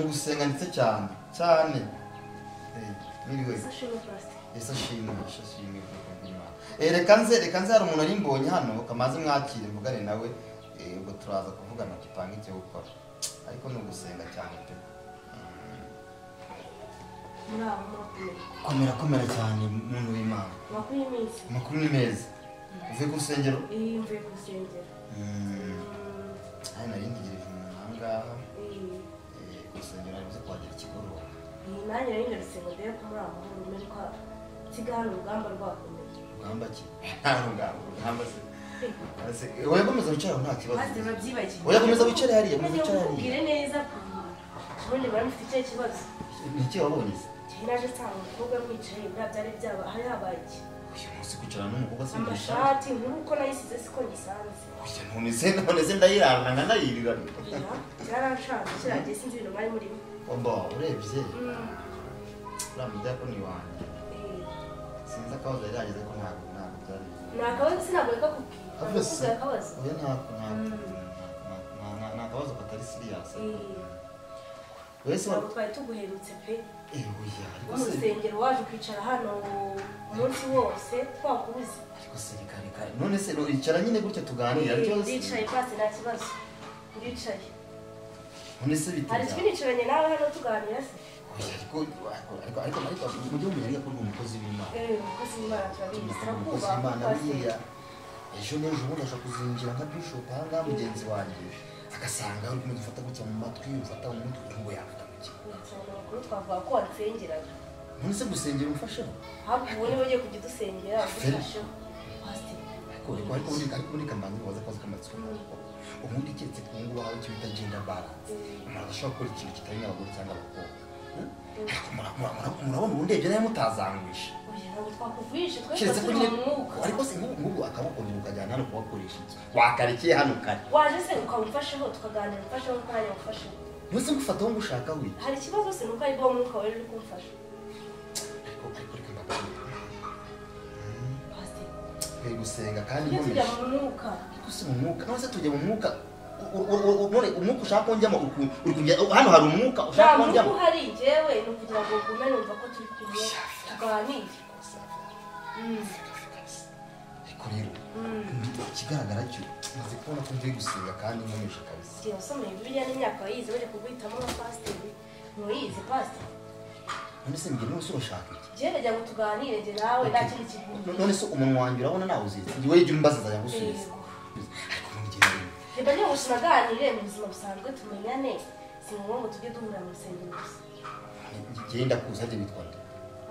gusenga ndetse cyane cyane mwiriwe ese ashimwe ashimwe reka nze reka nze hari umuntu ari mbonye hano kamaze mwakire mvugane nawe eh, ubwo turaza kuvugana tupange icyo gukora ariko ni ugusenga cyane pe muri abo makumyabiri komera komera cyane muntu w'imana makumyabiri n'iminsi amakuru ni meza uvuye ku rusengero iyo mvuye ku rusengero Mm, Mm, hari nari ndigirije umuntu aha ngaha iyi- eh, ku rusengero ari buze kuhagera ikigoroba iyi nanjye nari narutse ngo ndebe ko muri abo mahoro menya ko kigali urugamba rwakomeye rugamba ki nta rugamba rugamba se Ase- eh, oya komeza wicare aho nta kibazo maze babyibagiwe oya komeza wicare hariya komeza Ngiye wicare hariya kukubwira neza ubundi bari mufite icyo kibazo ni iki wabonye se cyari naje nsanga umukobwa mwicaye bwa byari byaba hari habaye iki uyu munsi kwicarana n'umukobwa se ndayishaka amashati nkuru uko nayisize siko nyisanze Oya, none se none se ndayirarana nkanayirira byaranshanze kiragiye sinzi ibintu bari murimo oba urebye Mm, uriya mujyakoni wanjye eh. sinzi akabazo yari yagize ko ntabwo ntabwo byari ni akabazo sinabwo kakubwira Avuze Ntabwo se. kakubwira akabazo oya ntabwo ntabwo Mm. nta- nta- nta kabazo katari siriyasi Eh. wese ntabwo twari tuguherutse pe ebuya ariko wo mu se rusengero waje kwicara hano umunsi wose twakubuze ariko se reka reka none se no, icara nyine gutya tuganira ndicaye ryose pasi nta kibazo ndicaye none se hari bitera ikibi nicaranye nawe hano tuganira se Oya, ariko ariko ariko ariko mujye mumenya ariko ni umukozi w'imana Eh, umukozi w'Imana turabizi umukozi turakubaha w'imana pasiteri. buriya ejo n'ejo bundi ashobora kuzinjira nka bishop aha ngaha mugenzi wanjye agasanga uri kumwe ufata gutya mu matwi ufata mu mutwe ngo yafata mu gihe Cyane amakuru twavuga ko wansengeraga none se gusengera umufasheho hafi ubu niba ugiye kujya udusengera udufasheho pasiteri ariko ariko ariko undi ariko undi kamanzi waza akaza akamatsiko n'uko ubundi keretse ku ngo wawe icyo bita genda balance umuntu adashobora gukora ikintu kitari n'abagore cyangwa abakobwa Hmm? Ariko mura- mura- mura- murabona ubundi ibyo nawe mutazanguisha oya ntabwo twakuvugisha twese keretse ko turi nyine mu mwuka ariko se nk'ubu ngubu akaboko ukajyana hano kubakoresha iki wakarekeye hano kare waje se ukamufasheho tukaganira umfasheho kuko nanjye ngufasheho nose ngufata aho ngushaka we hari ikibazo se nuko aribwo mwuka wari uri kumfasha ariko ariko reka mbabarira pasiteri twe gusenga kandi tujye tujya nkomeje mu mwuka ariko se mu mwuka none se tujya mu mwuka u- u- u- none umwuka ushaka ko njyamo uri ku- uri kujya hano hari umwuka ushaka nta ko mwuka njyamo uhari njyewe ni ukugira ngo ugume numva ko turi kumwe tuganire Mm, ariko rero mm. ikigaragara cyo maze kubona ko ngiye gusenga kandi nkomeje kabisa Igihe wasomeye bibiliya n'imyaka wayize bajya kuguhitamo nka pasiteri ntuyizi pasiteri none se mbwira none se urashaka iki njyewe nagira ngo tuganire njye nawe nta kindi No- kintu none se umuntu wanjye urabona nawe uzizi njye weyo jya umbaza azajya gusubiza Yego. ariko nongera rero reba niba ubuzima bwaganire mu buzima busanzwe tumenyane si ngombwa ngo tujye duhura mu rusengero gusa genda kuza ajya bitwa nde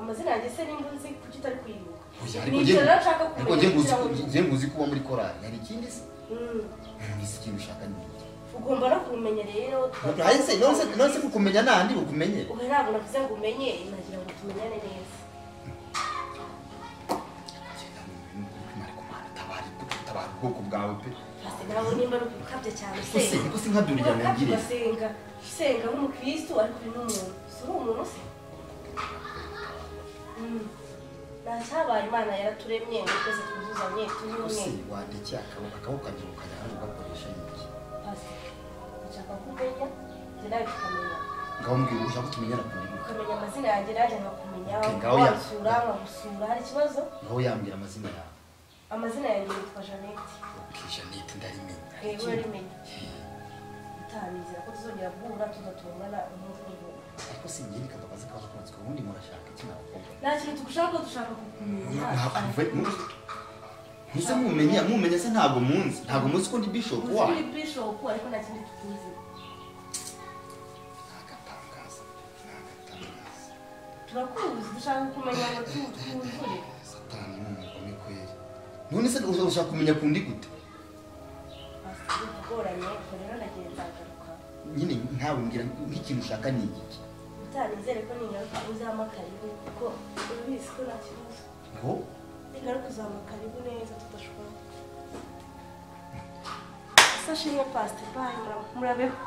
amazina yanjye se nimba uzi kuki utari kuyibuka Oya, ariko ni njye- icyo rero nshaka ariko njye kumenya nguzi kugira ngo njye nguzi kuba muri korari hari ikindi se Mm, nisi ikintu ushaka ni iki ugomba no kumenya rero tuba- Hari se- none se- none se kukumenya nandi bukumenye ubu ntabwo navuze ngo umenye nagira ngo tumenyane neza Genda mu bintu by'ukuri, ariko Mana, tabara tabara ubwoko bwawe pe Pasiteri ntabwo nimba ari ugukabya cyane ese usenga niko se nkadurira urakabya nangire ugasenga usenga nk'umukirisitu ariko uri n'umuntu si uri umuntu se Mm. nta cyabaye imana yaraturemye ngo twese twuzuzanye ese tuyumwe wandeke akaboko akaboko kanjye ukajya hano ugakoresha iki Pasiteri nshaka ko umenya njye nawe tukamenya ngaho mbwira ushaka ko tumenyana ku bintu ukamenya amazina yanjye nanjye nkakumenya Okay, ngaho ya- wansura nkagusura hari ikibazo ngaho yambwira amazina yawe amazina yanjye yitwa jeannette ukisha nite ndarimenya rero urarimenye utarinzira ko tuzongera guhura tugatungana umunsi n'umuntu ariko si njye reka mbabaze akabazo k'amatsiko ubundi murashaka iki n'abakobwa nta kintu tugushaka dushaka kukumenya ntise mumenya mumenya se ntabwo munsi ntabwo munsi ko ndi bishop wayo muri bishopu ariko nta kindi tukuzi agatangaza agatangaza turakuzi dushaka kumenya ngo tu- twuzure satani ni umugome kweri none se uza- ushaka kumenya kundi gute Basi, biragoranye ubwo rero nagiye nzagaruka nyine ntawe mbwira nk'ikintu ushaka ni igiki utanizere ko ningaruka uzamakaribu kuko urabizi ko nta kibazo ngo ningaruka uzamakaribu neza tudashobora sashimwe pasite bayi murabeho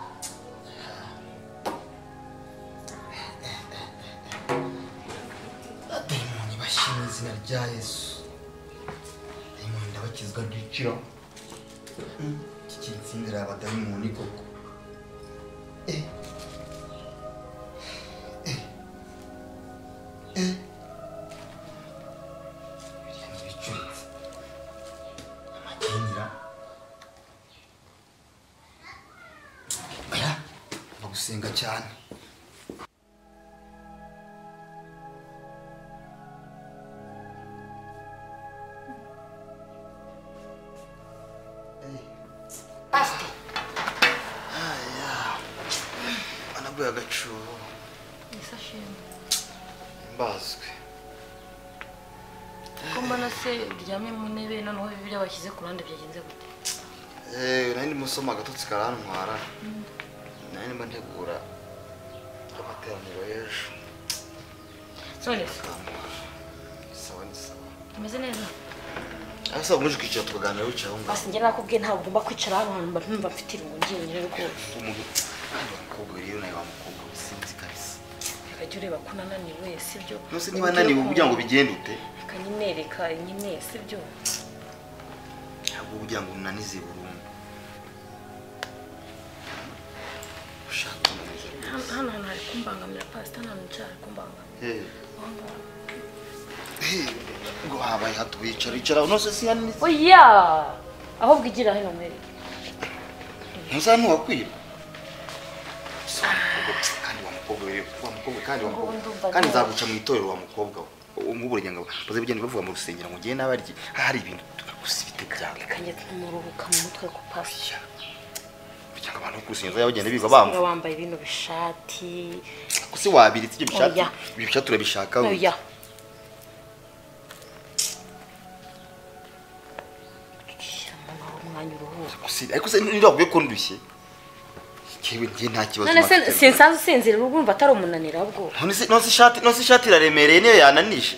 dayimoni bashimye izina rya yesu dayimoni ndabakizwa ryiciro iki kinsinzira abadayimoni koko Eh, cyane pasite anaguye agacuho ese ashimwe mbazwe ko mbona se uryamye mu ntebe noneho bibiriya washyize ku ruhande byagenze gute eee nari ndimo usoma agatotsi karantwara nari ndimo ntegura amateraniro y'ejo none se karantwara sawa ni sawa umeze neza ariko sawa uje ukicara tukaganira wicaye aho ngaho basi njye nakubwiye ntabwo ugomba kwicara hano hantu mba numva mfite irungu ngenyine rwose umuntu kandi wamukobwa rero nawe wamukobwa bisinzi kabisa ukajya ureba ko unananiwe sibyo nose niba naniwe kugira ngo bigende ute akanyinereka nyine sibyo ntabwo kugira ngo unanize burundu ushaka kunaniza hano hano hantu hari kumbangamira pasita nta hantu nshaka kumbangamira Aho ngaho. ngo habaye hato wicara icara nose sinanize oya ahubwo igira hino mwereke ntuzantu wakwira kandi wa mukobwa we wa mukobwa we, kandi wa mukobwa we. kandi nzaguca mu itorero wa mukobwa we umuburiye ngo bazabigenda bavuga mu rusengero ngo ngiye n'abaryi hari ibintu gusa ibite byawe kanjye tumuruhuka mu mutwe ku pasita Ya. kugira ngo abantu bo ku rusengero bazajye bagenda biga bamva Niba wambaye bino bishati kusi wabiritse ibyo bishati Oya. ibyo bishati urabishaka we. oya shyiramo naho umwanya uruhuka gusi ariko se niravuye ko ndushye yewe njye nta kibazo none se mfite. sinsanzwe usinzira uba urumva atari umunaniro ahubwo None se- nonse ishati nonse ishati iraremereye niyo yananije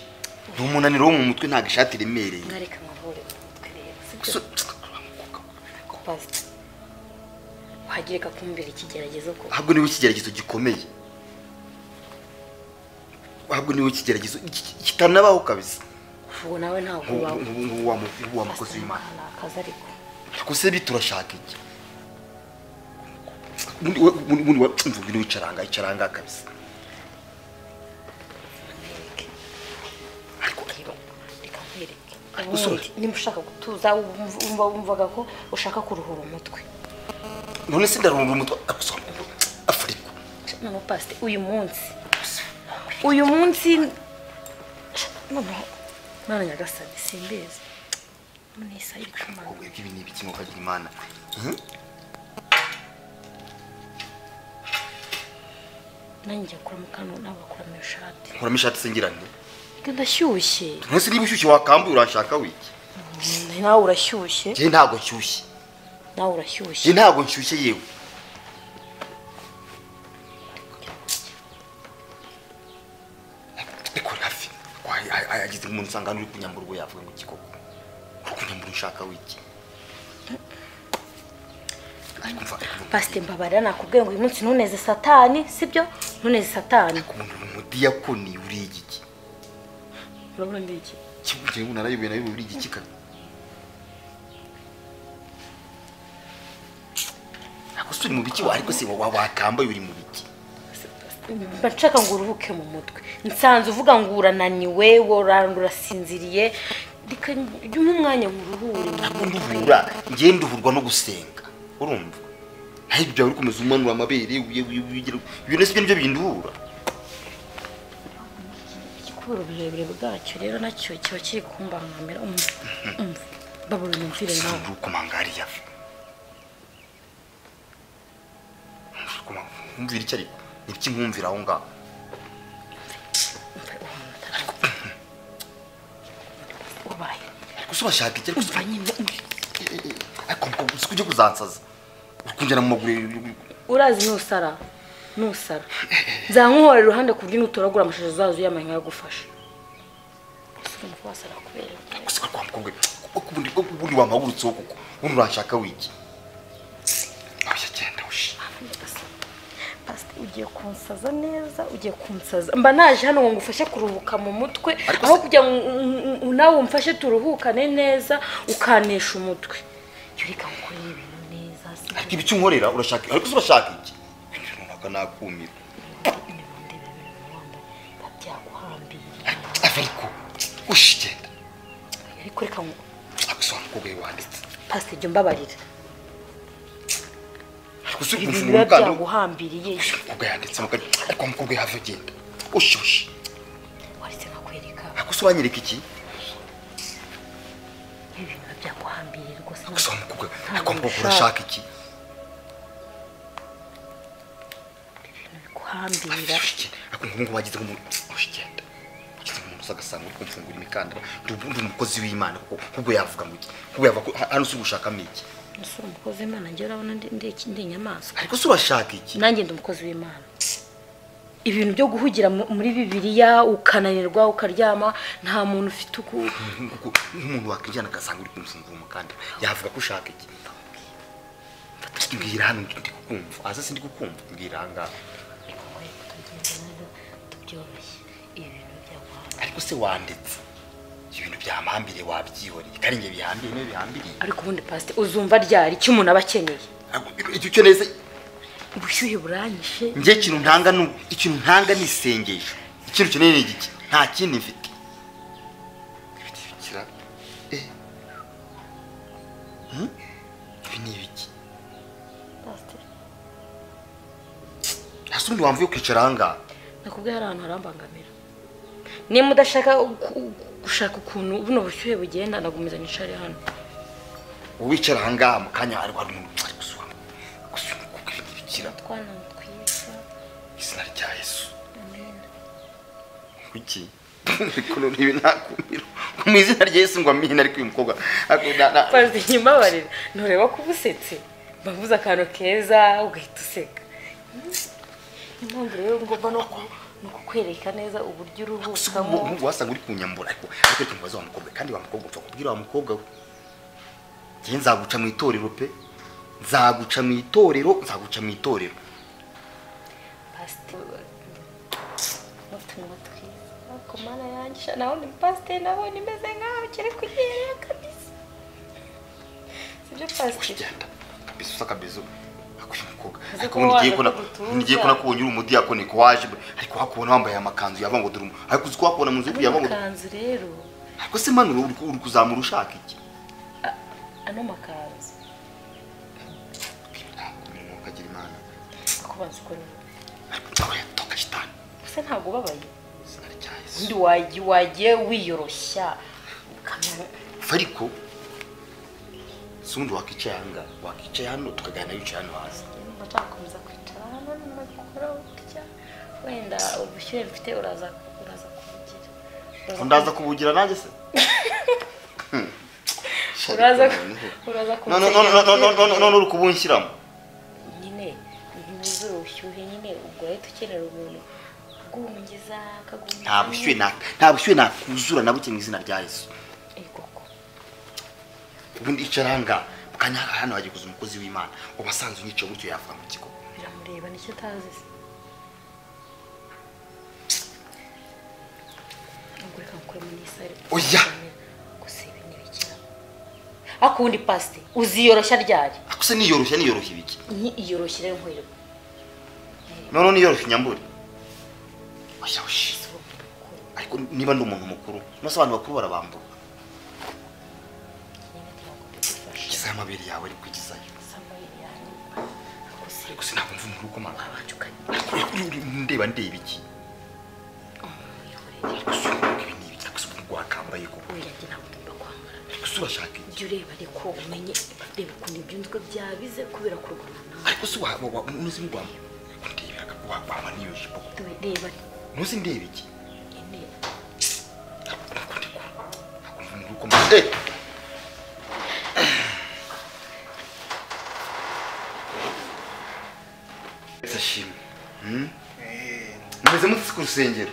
ni umunaniro wo mu mutwe ntabwo ishati iremereye mwareka nkavure mu mutwe rero sibyo Gusa- ku pasita wahagireka kumbera ikigeragezo ko ahubwo niwe ikigeragezo gikomeye ahubwo niwe ikigeragezo ki- ki- kitanabaho kabisa ubu nawe ntabwo Nk'ubu- wawe nk'ubu- nk'ubu wa mu- nk'ubu wa mukozi w'imana ni akazi ariko ariko se biturashaka iki ubundi we- ubundi- ubundi we- mvuga niwe icaranga icaranga kabisa ariko rero reka nkwereke Ariko ubundi sorry. nimba ushaka gutuza wumva- wumva wumvaga ko ushaka kuruhura umutwe none se ndarunda umutwe ariko se wa mukobwa we, afariko noneho pasite uyu munsi uyu munsi noneho none nyagasani simbizi ni isaha icumi umukobwa we, ibi ni ibiki ngo ukagira imana Mhm. nanjye njya kuramo kano nabakuramo ishati nkuramo ishati singirane reka ndashyushye nonese niba ushyushye wakambuye urashaka wiki Mm, nawe urashyushye njye ntabwo nshyushye nawe njye urashyushye ntabwo nshyushye yewe ariko hafi Wa- a- a- yagize umuntu usanga hano uri kunyambura ubwo yavuga ngo ikikoko uri kunyambura ushaka wiki ariko mva ariko mva- pasite mbabarira nakubwiye ngo uyu munsi ntuneze satani sibyo ntuneze satani umuntu uri umudiyakoni uriye igiki urabona ni iki kivugiye ngo narayoboye nayo uriye igiki kabi ariko se uri mu biki wa ariko se wa- wa- wakambaye uri mu biki mba nshaka ngo uruhuke mu mutwe nsanze uvuga ngo urananiwe woranga urasinziriye reka jya umpa umwanya ngo uruhure mu ntabwo mutwe. nduhura ngewe nduhurwa no gusenga urumva naho ibyo byawe uri kumeza umanura amabere uye- uye- uye- ibyo nasi byo nibyo binduhura kubera uburebure bwacyo rero nacyo kiba kiri kumbangamira umva umva babura umvire nawe sanga ukomangariya nkumvira icyo ariko nibiki nkumvira aho ngaho umva uhumura ubaye ariko se urashaka iki ariko se- umva nyine Eh, eh, ariko mukobwa si kujya kuzansaza uri kunjyana mu maguru urazi nusara nusara nzankuhora iruhande ku buryo nutoragura amashusho zazo uyamanya yagufasha ese urumva wasara kubera iki? gusa kwa mukobwa ubundi ubundi wampagurutseho kuko ubundi urashaka wiki oya genda ushi Pastor, ugiye kunsaza neza ugiye kunsaza mba naje hano ngo ngufashe kuruhuka mu mutwe Ariko aho se- kugira ngo un- un- un- nawe umfashe turuhukane neza ukanisha umutwe reka ngukore ibintu neza ariko ibiki unkorera urashaka ariko se urashaka iki ibintu runaka nakumira byaguhambiriye Ava ariko ushi genda ariko reka ngo gusa wa mukobwa we wanditse pasite jya umbabarira gusa ibi ukuntu biba umuganda byaguhambiriye umukobwa yanditse mugari ariko umukobwa yava agenda ushushe waretse nkakwereka ariko se uranyereka iki ibi biba byaguhambiriye rwose gusa wa mukobwa ariko mukobwa urashaka iki ibintu biguhambira ushike ariko ubu ngubu wagize nk'umuntu ushigenda wagize nk'umuntu usa agasanga uri kumfungura imikandara ndi ubu- ndi umukozi w'imana kuko ahubwo yavuga ngo iki ahubwo yava ku- hano si gushakamo iki umusore umukozi w'imana njyewe urabona ndi- ndi iki- ndi inyamaswa ariko se urashaka iki nanjye ndi umukozi w'imana ibintu byo guhugira mu- muri bibiriya ukananirwa ukaryama nta muntu ufite uku Nk'uko- nk'umuntu wakwinjirana agasanga uri kumufungura umukandara yavuga ko ushaka iki mbwira hano ndi kukumva aza sindi kukumva mbwira ahangaha tubyoroshye ibi bintu byaguhambira ariko se wanditse ibintu byamhambire wabyihoreye kandi njye bihambire niwe bihambiriye ariko ubundi pasite uzumva ryari icyo umuntu aba akeneye Ariko icyo ukeneye se ubushyuhe buranyishe njye ikintu ntanga ni ikintu ntanga ni isengesho ikintu ukeneye ni igiki nta kindi mfite Ibiti bikira eh Hmm? ibi ni ibiki pasite hasi ubundi wamva yo kwicara ahangaha nakubwiye hari ahantu harambangamira niba udashaka gu- gushaka ukuntu buno bushyuhe bugenda nagumizanya nicare hano uwicara ahangaha mu kanya hari hari umuntu ari gusura gusura umukobwa ibintu bikira twana twiza izina rya yesu amen kuki ariko none ibi nakumira mu izina rya yesu ngo amina ariko uyu mukobwa ariko na- na- pazi nyimbabarira ntureba ko uba usetse mbavuze akantu keza ugahita useka niyo mpamvu rero ngomba no ku- no kukwereka neza uburyo uruhukamo umuhungu wasanga uri kunyambura ariko ariko reka mubaze wa mukobwa kandi wa mukobwa upfa kubwira wa mukobwa we njye nzaguca mu itorero pe nzaguca mu itorero nzaguca mu itorero pasiteri n'utuntu twiza ariko mana yanjye sha nawe ni pasiteri nabonye imeze nkaho ukiri kugerera kabisa sibyo pasiteri kugenda kabisa usa kabezo ariko uyu mukobwa Uzi ariko ko ubundi ngiye waza kubona kugutuza. ngiye kubona ko ubonye uri umudiyakoni ko waje ariko wakubona wambaye amakanzu yava ngo dore umu- ariko uzi ko wakubona mu nzu ano yava ngo makanzu rero ariko se manu uri ku- uri kuzamura ushaka iki a- ano makanzu imirimo ukagira imana ko bazi ko ni- ariko nzawe yatoka shitani gusa ntabwo ubabaye izina rya yesu undi wagiye wagiye wiyoroshya ukamenya fariko sundi wakicaye hanga wakicaye hano tukaganira wicaye hano hasi nimba nzakomeza kwicara hano nyuma gukora burya wenda ubushyuhe mfite uraza uraza kubugira Uraza ndaza kubugira nanjye se ku- uraza uraza none uri kubunshyiramo nyine ntuzure ubushyuhe nyine ubwo ahita ukenera umuntu ugumugeza akagumiza nta bushyuhe na- nta bushyuhe nakuzura na buke mu izina rya yesu koko ubundi icara hanga mu kanya hano hagiye kuza umukozi w'imana ubasanzwe unyicaye gutyo yavuga mu kigo biramureba nicyo utazi se nubwo reka ngukuremo n'isare Oya! gusa ibi ntibikira ariko ubundi pasite uziyoroshya ryari ako se niyoroshya niyoroshya ibiki ni iyoroshye rero nkwereka noneho niyoroshya inyambure oya oya si wowe mukuru ariko niba ndi umuntu mukuru nose abantu bakuru barabambura nyine ntabwo bigufasha igezeho amabere yawe ari kugezayo samuel yanjye ariko si ariko sinabwo mva umuntu uri kumara wabanje ukagira ariko uri ndeba ndeba iki umwihorere ariko se ubu ibi ni ibiki ariko se ubu wakambaye ko oya njye ntabwo ngomba kwambara ariko se urashaka iki jya ureba ariko umenye reba ukuntu ibyunzwe byabize kubera kurwana nawe ariko se wa- wa- wa- unoze ingwamo ariko ndeba ariko wakwambara n'iyo jipo ko Dore reba unoze ndeba iki nyine ariko ndi kure ariko mva umuntu uri kumara eh Ese shimwe hmm? mumeze mutse ku rusengero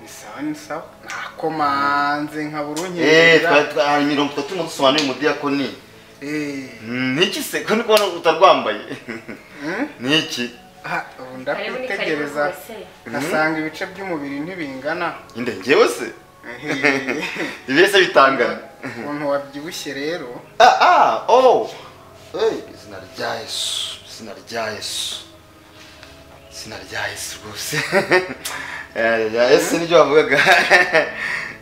bisawa ni sawa nakomanze nkabura Eh, unkera twari twari mirongo itatu ngo dusobanure umudiyakoni Eh, Mm, niki se ko ndikubona utarwambaye mm? niki Ah, ubu karibu ni karibu ndakwitegereza rwose nkasanga ibice by'umubiri ntibingana inde njyewe se Eh, ibese bitangana ukuntu wabyibushye rero ah, ah, oh. hey, izina rya yesu izina rya yesu izina rya yesu rwose Eh, ya yesu niryo bavugaga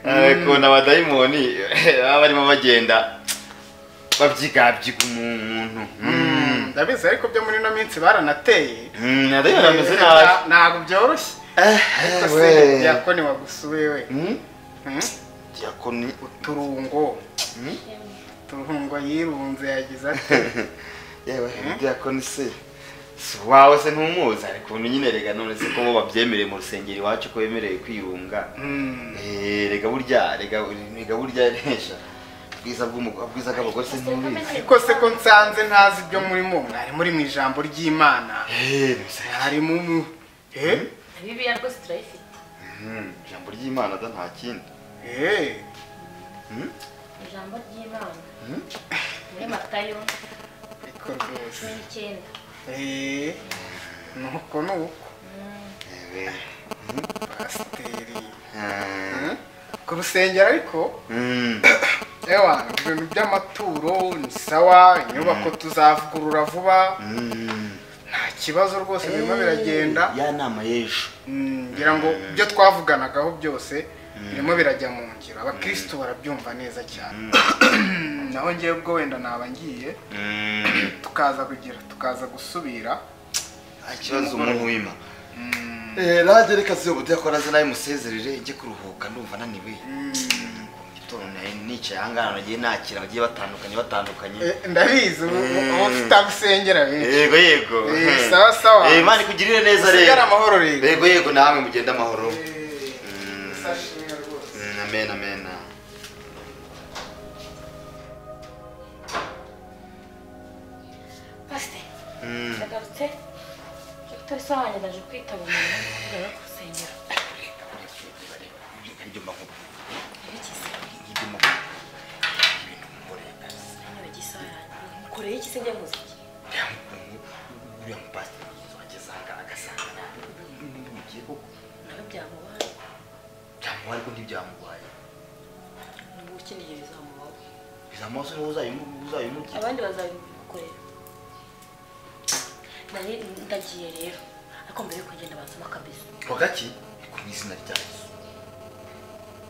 Eh, ukuntu abadayimoni baba barimo bagenda babyigabyiga umuntu Mm. ndabizi ariko byo muri ino minsi baranateye Mm, ariko bameze nabi Na- ntabwo byoroshye Eh, ariko eh, se we. byakoni wagusuye we Mm? Hmm? diakoni uturungo uturungo yirunze yagize ati yewe diakoni se si wawe se ntumuzi hari ukuntu nyine rega none se ko bo babyemereye mu rusengero iwacu ko bemerewe kwiyunga "Hmm, Eh, rega burya rega rega burya resha bwiza bw'umugabo bwiza bw'abagore se ntubizi ariko se ko nsanze ntazi ibyo murimo mwari muri mu ijambo ry'imana Eh, mbese, harimo umu eh bibiya rwose turayifite mm, ijambo ry'imana da nta kindi eh Mm? ijambo ry'imana Mm? muri matayo ariko rwose cumi n'icyenda eh nuko ni uko yewe pasiteri Eh, Hmm? ku rusengero ariko mm. ewa ibintu by'amaturo ni sawa inyubako tuzavugurura vuba Mm. nta kibazo rwose birimo biragenda ya nama y'ejo Mm, ngira ngo ibyo twavuganagaho byose birimo birajya mu ngiro abakristo barabyumva neza cyane naho ngewe ubwo wenda naba ngiye Mm. tukaza kugira tukaza gusubira nta kibazo umuntu w'imana Mm, nanjye reka si ubu yakora ze nawe musezerere njye kuruhuka ndumva ananiwe mu gitondo nari nicaye ahangaha nagiye nakira abagiye batandukanye batandukanye eh, ndabizi ubu ubu ufite aho usengera benshi yego yego Eh, sawa, sawa. Eh, imana ikugirire neza usigare rero amahoro rero yego yego namwe mugende amahoro Eh, Mm. usashimwe rwose. Mm, amen amen pasiteri Mm. ndagarutse dr sohanye ndaje kwitaba umuntu ngo yo gusengera Ibyo mbavuga, yerekeze ibyo mbavuga. niba gisohanye mukoreye iki se njya muziki Uriya mu- uriya mupasiteri wageze ahangaha agasanga ntibimugiye koko nawe byamubaye byamuha ariko ntibyamurwaye n'ubu ukeneye bizamubaho bizamuha se niba uzayimugira abandi bazabikorera nari ndagiye rero ariko mbere yuko ngenda banzamo akabizi bagaki ku izina rya yesu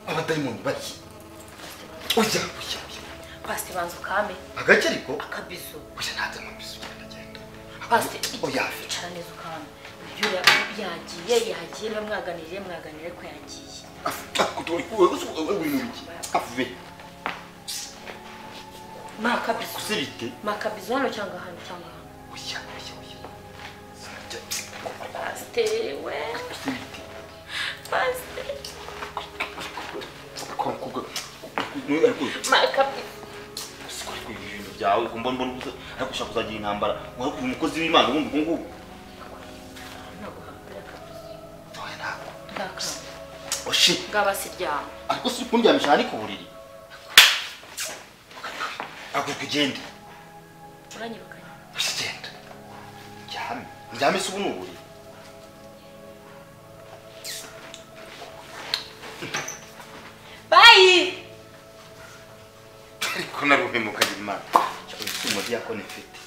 abadayimoni baki ujya ujya ujya pasiteri banza ukame agake ariko akabizo ujya nta dayimoni bisa ugenda agenda pasiteri oya icara neza ukame uyu yagiye yagiye niba mwaganiriye mwaganiriye ko yagiye uri mu biki ave ma akabizo gusa bite ma akabizo hano cyangwa hano cyangwa hano ujya ujya ujya izina rya yesu pasiteri we gusa bite pasiteri kwa mukobwa niwe ariko ma akabizo gusa ariko ibi bintu byawe kumba mbona ubuze ariko ushaka kuzagira intambara wari kuba umukozi w'imana ubundi ubwo ngubwo ntabwo hambere akabizo oya ntabwo ndakanga oshi ngaba siryama ariko si kundyamisha aha ni ku buriri aguka ugende uranyibukanye gusa ugenda ndyame ndyame se ubu ni uburiri bayi ariko naruhemukanye imana cyangwa se umudiyakoni mfite